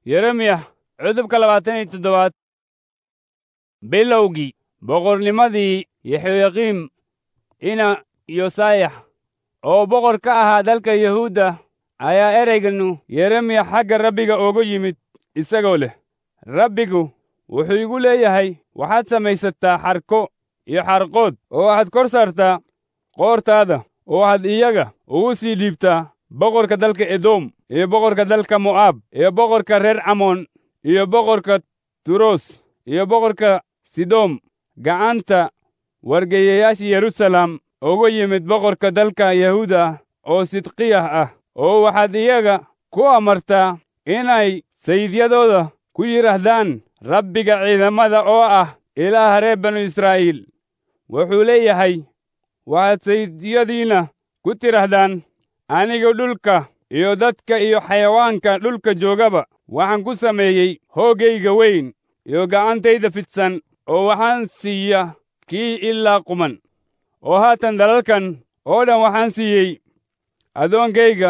yeremiya cudubka labaatan iyo toddobaad bilowgii boqornimadii yaxoyaqiim ina yosayax oo boqor ka ahaa dalka yahuudda ayaa ereyganu yeremiya xagga rabbiga ugu yimid isagoo leh rabbigu wuxuu igu leeyahay waxaad samaysataa xarko iyo xarqood oo waxaad kor saartaa qoortaada oo waxaad iyaga ugu sii dhiibtaa boqorka dalka edom iyo boqorka dalka mo'aab iyo boqorka reer camoon iyo boqorka turos iyo boqorka sidom gacanta wargeeyayaasha yerusalem ugu yimid boqorka dalka yahuuda oo sidqiyah ah oo waxaad iyaga ku amartaa inay sayidyadooda ku yidhaahdaan rabbiga ciidamada oo ah ilaaha reer banu israa'iil wuxuu leeyahay waxaad sayidyadiinna ku tidhaahdaan anigu dhulka iyo dadka iyo xayawaanka dhulka joogaba waxaan ku sameeyey hooggayga weyn iyo gacantayda fidsan oo waxaan siiya kii ilaa quman oo haatan dalalkan oo dhan waxaan siiyey addoonkayga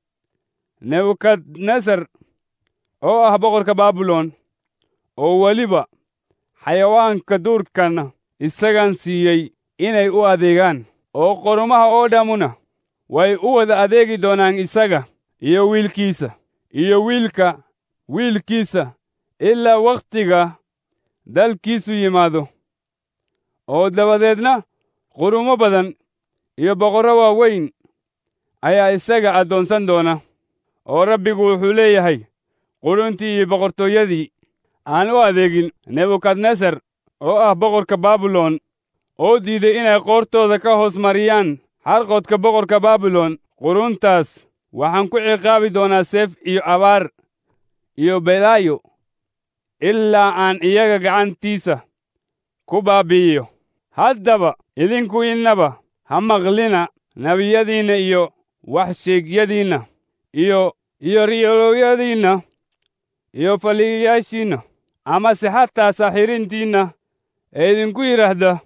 nebukadnesar oo ah boqorka baabilon oo weliba xayawaanka duurkana isagaan siiyey inay u adeegaan oo qorumaha oo dhammuna way u wada adeegi doonaan isaga iyo wiilkiisa iyo wiilka wiilkiisa ilaa wakhtiga dalkiisu yimaado oo dabadeedna qurumo badan iyo boqorro waaweyn ayaa isaga addoonsan doona oo rabbigu wuxuu leeyahay quruntii iyo boqortooyadii aan u adeegin nebukadnesar oo ah boqorka baabilon oo diiday inay qoortooda ka hoos mariyaan xarqodka boqorka baabilon quruntaas waxaan ku ciqaabi doonaa seef iyo abaar iyo belaayo ilaa aan iyaga gacantiisa ku baabi'iyo haddaba idinku innaba ha maqlina nebiyadiinna iyo waxsheegyadiinna iyo iyo riyolooyadiinna iyo faliyayaashiinna amase xataa saaxirintiinna ee idinku yidhaahda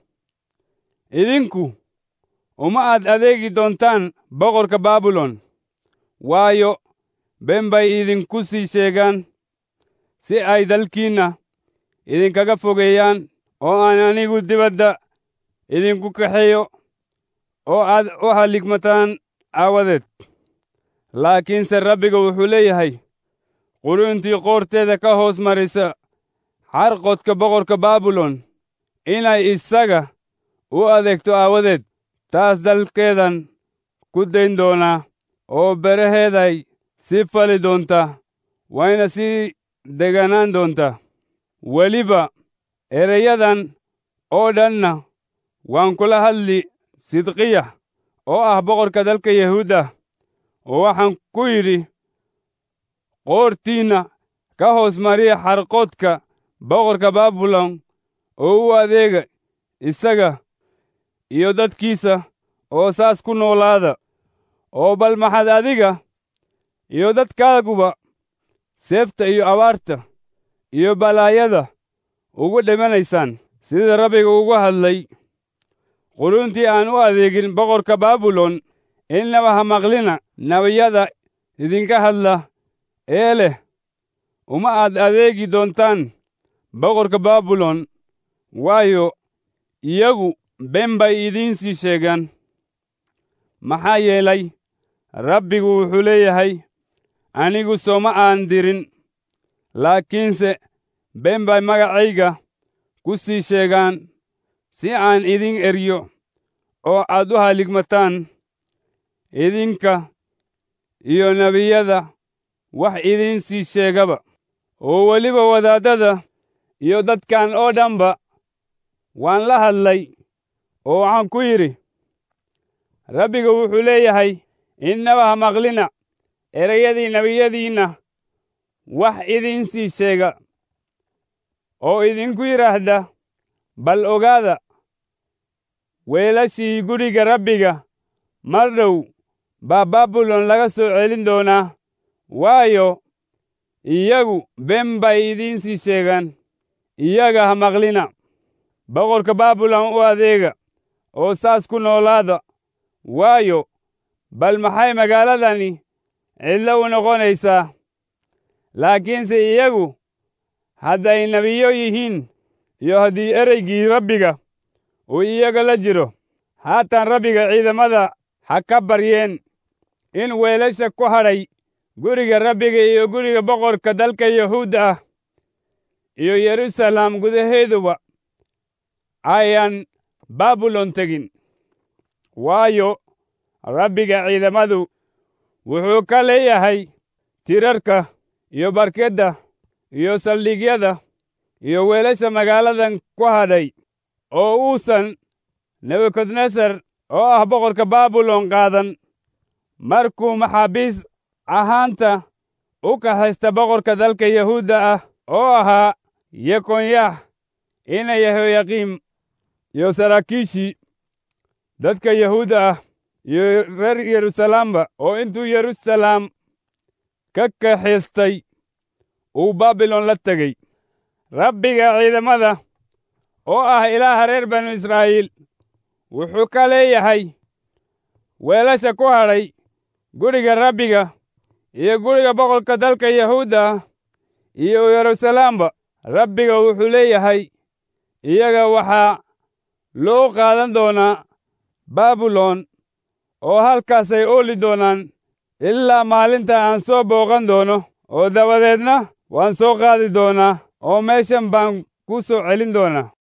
idinku uma aad adeegi doontaan boqorka baabilon waayo ben bay idinku sii sheegaan si ay dalkiinna idinkaga fogeeyaan oo aan anigu dibadda idinku kaxeeyo oo aad u halligmataan aawadeed laakiinse rabbiga wuxuu leeyahay quruntii qoorteeda ka hoos marisa xarqodka boqorka baabilon inay isaga u adeegto aawadeed taas dalkeedan ku dayn doonaa oo beraheeday sii fali doontaa wayna sii deganaan doontaa weliba ereyadan oo dhanna waan kula hadli sidqiya oo ah boqorka dalka yahuudda oo waxaan ku yidhi qoortiinna ka hoos mariya xarqoodka boqorka baabilon oo u adeega isaga iyo dadkiisa oo saas ku noolaada oo bal maxaad adiga iyo dadkaaguba seefta iyo abaarta iyo balaayada ugu dhimanaysaan sida rabbiga ugu hadlay quruntii aan u adeegin boqorka baabilon innaba ha maqlina nebiyada idinka hadla ee leh uma aad adeegi doontaan boqorka baabilon waayo iyagu ben bay idiin sii sheegaan maxaa yeelay rabbigu wuxuu leeyahay anigu sooma aan dirin laakiinse ben bay magacayga ku sii sheegaan si aan idin eryo oo aad u haligmataan idinka iyo nebiyada wax idiin sii sheegaba oo weliba wadaaddada iyo dadkan oo dhanba waan la hadlay oo waxaan ku yidhi rabbiga wuxuu leeyahay innaba ha maqlina ereyadii nebiyadiinna wax idiin sii sheega oo idinku yidhaahda bal ogaada weelashii guriga rabbiga mar dhow baa baabilon laga soo celin doonaa waayo iyagu ben bay idiin sii sheegaan iyaga ha maqlina boqorka baabilon u adeega oo saas ku noolaada waayo bal maxay magaaladani cidlo u noqonaysaa laakiinse iyagu hadday nebiyo yihiin iyo haddii ereygii rabbiga uu iyaga la jiro haatan rabbiga ciidamada ha ka baryeen in weelasha ku hadhay guriga rabbiga iyo guriga boqorka dalka yahuudda ah iyo yeruusaalem gudaheeduba ayaan baabilon tegin waayo rabbiga ciidamadu wuxuu ka leeyahay tirarka iyo barkedda iyo saldhigyada iyo weelasha magaaladan ku hadhay oo uusan nebukadnesar oo ah boqorka baabilon qaadan markuu maxaabiis ahaanta u kaxaysta boqorka dalka yahuudda ah oo ahaa yekonyah ina yehoyaqiim iyo saraakiishii dadka yahuudda ah iyo reer yeruusalaamba oo intuu yeruusalaam ka kaxaystay uu baabilon la tegey rabbiga ciidamada oo ah ilaaha reer banu israa'iil wuxuu ka leeyahay weelasha ku hadhay guriga rabbiga iyo guriga boqorka dalka yahuudda ah iyo yeruusalaamba rabbiga wuxuu leeyahay iyaga waxaa loo qaadan doonaa baabilon oo halkaasay ooli doonaan ilaa maalinta aan soo booqan doono oo dabadeedna waan soo qaadi doonaa oo meeshan baan ku soo celin doonaa